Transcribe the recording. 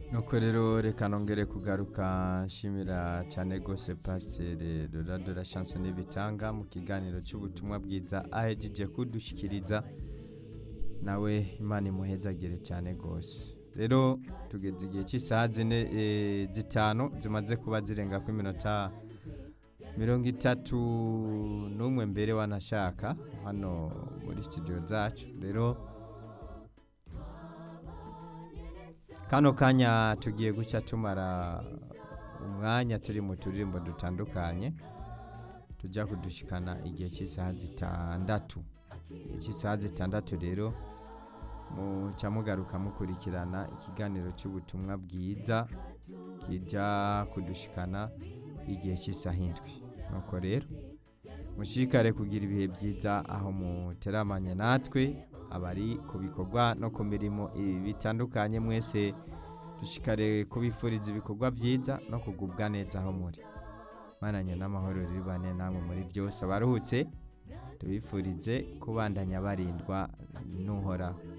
nuko rero reka nongere kugaruka nshimira cyane rwose pasiteri doradora shanso n'ibitanga mu kiganiro cy'ubutumwa bwiza ahejeje kudushyikiriza nawe imana imuhezagire cyane rwose rero tugeze igihe cy'isaha zine eh, zitanu zimaze kuba zirenga ku iminota mirongo itatu n'umwe mbere wanashaka hano muri studio zacu rero kano kanya tugiye guca tumara umwanya turi mu turirimbo dutandukanye tujya kudushikana igihe cy'isaha zitandatu igihe cy'isaha zitandatu rero muca mugaruka mukurikirana ikiganiro cy'ubutumwa bwiza kijya kudushikana igihe cy'isaha indwi nuko rero mushikare kugira ibihe byiza aho muteramanye natwe abari ku bikorwa no ku mirimo ibi bitandukanye mwese dushikare kubifuriza ibikorwa byiza no kugubwa neza aho muri mananye n'amahoro ribane namwe muri byose abaruhutse tubifurize kubandanya barindwa n'uhoraho